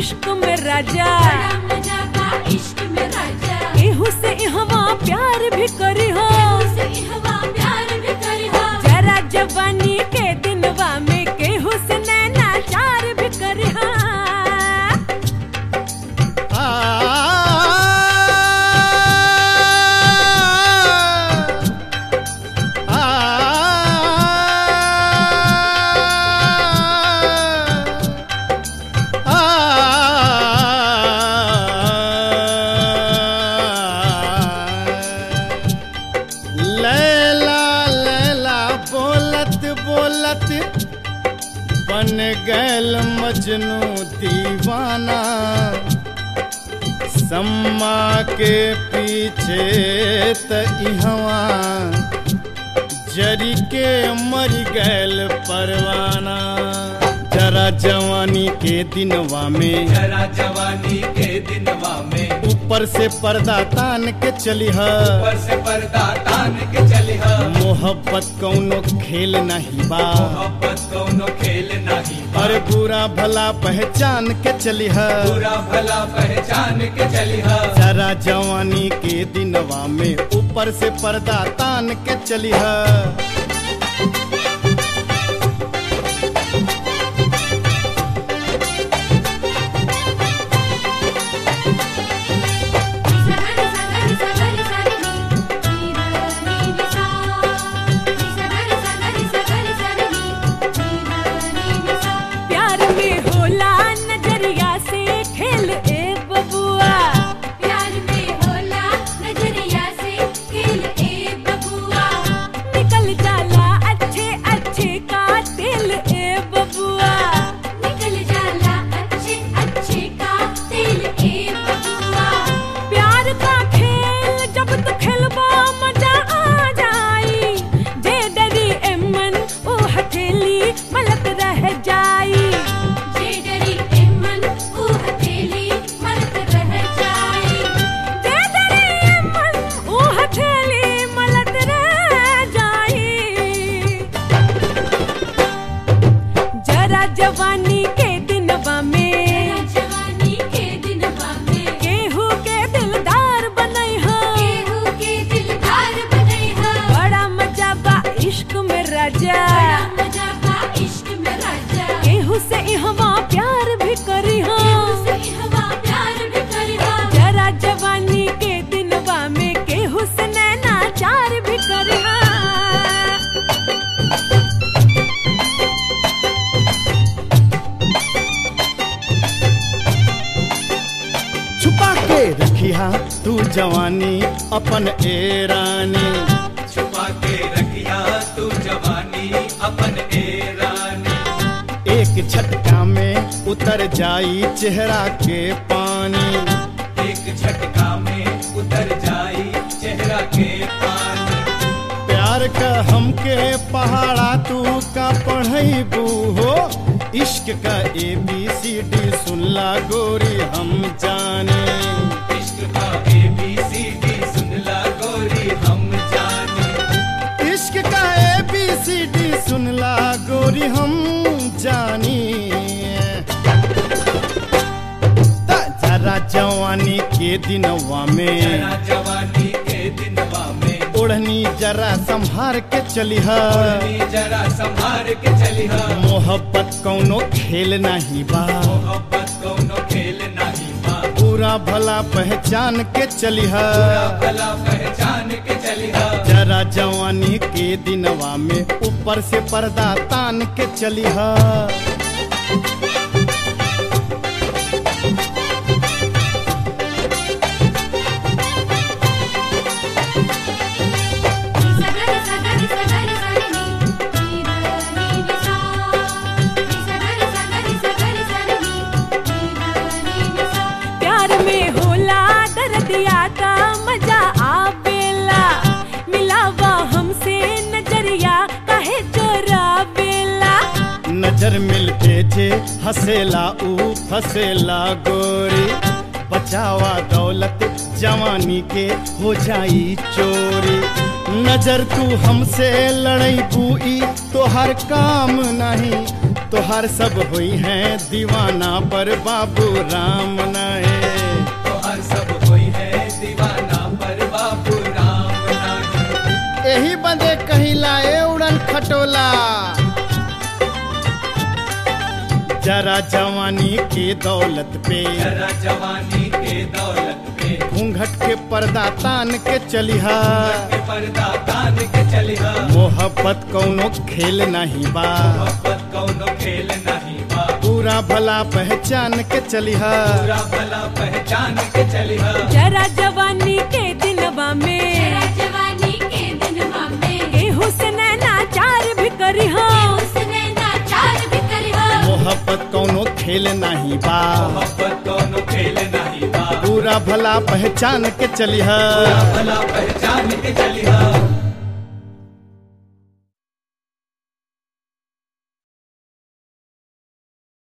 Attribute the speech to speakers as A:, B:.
A: इश्क में राजा
B: बड़ा मजा बा इश्क में राजा
A: एहू से इहवा प्यार भी करी हो
B: उसे इहवा प्यार भी करी हो
A: जरा जवानी के दिनवा में केहू से नैना चार भी करी हो
C: आ लैला लैला बोलत बोलत बन गैल मजनू दीवाना सम्मा के पीछे त इहवा जरी के मर गैल परवाना जरा जवानी के दिनवा में
D: जरा जवानी के दिनवा में
C: ऊपर से पर्दा तान के चली है
D: ऊपर से पर्दा तान के चली है
C: मोहब्बत कौनो खेल नहीं बा
D: मोहब्बत कौनो खेल नहीं बा।
C: अरे बुरा भला पहचान के चली है
D: बुरा भला पहचान के चली है
C: जरा जवानी के दिनवा में ऊपर से पर्दा तान के चली है
B: सगरी सगरी सगरी सगरी नी नी नी सा सगरी सगरी सगरी सगरी नी नी नी सा
A: प्यार में होला नजरिया से खेल ए बबुआ
B: प्यार में होला नजरिया से खेल ए बबुआ
A: निकल जाला अच्छे अच्छे का दिल ए बबुआ
B: निकल जाला अच्छे अच्छे का दिल ए बबुआ
A: प्यार का खेल जब तू खेलबा मजा आ जाई जे डरी एमन ओ हथेली मलक रह जाई
B: जे डरी ए मन ओ हथेली मरत रह जाए
A: जे डरी एमन ओ हथेली मलक रह जाई जरा जवानी के दिनवा में
B: तेरा जवानी के दिनवा में
A: केहू के दिलदार बनई हो
B: केहू के दिलदार बनई है
A: बड़ा मजा बा इश्क में राजा
B: बड़ा मजा बा इश्क में राजा
A: केहू से इहवा प्यार भी करी हो
B: उसे इहवा प्यार भी करी हो
A: जरा जवानी के दिनवा में केहू से नैना चार भी करी हो
C: छुपा के रखिया तू जवानी अपन ए रानी
D: छुपा के रखिया तू जवानी अपन ए रानी
C: एक झटका में उतर जाई चेहरा के पानी
D: एक झटका में उतर जाई चेहरा के पानी
C: प्यार का हमके पहाड़ा तू का पढ़ैबू हो इश्क का ए बी सी डी सुनला गोरी हम जाने
D: इश्क का ए बी सी डी सुनला गोरी हम जाने
C: इश्क का ए बी सी डी सुनला गोरी हम जानी ता जरा जवानी के दिनवा में
D: जरा जवानी के दिनवा में
C: ओढ़नी जरा संभार के चली है
D: ओढ़नी जरा संभार के चली है
C: मोहब्बत कौनो खेल नहीं बा
D: मोहब्बत कौनो खेल नहीं बा
C: पूरा भला पहचान के चली है
D: बुरा भला पहचान के चली है
C: जरा जवानी के दिनवा में ऊपर से पर्दा तान के चली है
B: सगरी सगरी सगरी सगरी नी नी नी सा सगरी सगरी सगरी सगरी नी नी सा
A: प्यार में होला दर्दिया का मजा आवेला मिलावा हमसे नजरिया काहे चोरा बेला
C: नजर मिलते थे हसेला ऊ फसेला गोरी बचावा दौलत जवानी के हो जाई चोरी नजर तू हमसे लड़ई बुई तो हर काम नहीं तोहार सब हुई हैं दीवाना पर बाबू राम नाए
D: तो हर सब कोई है दीवाना पर बाबू राम नाही
C: यही बंदे कहीं लाए उड़न खटोला जरा जवानी की दौलत पे
D: जरा जवानी के दौलत पे
C: घूंघट के पर्दा तान के चलिहा
D: के पर्दा तान के चलिहा
C: मोहब्बत कौनो खेल नहीं बा
D: मोहब्बत कौनो खेल नहीं बा
C: पूरा भला पहचान के चलिहा
D: पूरा भला पहचान के चलिहा
A: जरा जवानी के दिनवा में
B: तेरा जवानी के दिन मामे
A: गेहूं से नाचार भी करी हाँ
B: उसने नाचार भी करिहा
C: मोहब्बत कौनो खेल नहीं बा
D: मोहब्बत कौनो खेल नहीं बा
C: पूरा भला पहचान के चलिहा
D: भला पहचान के चलिहा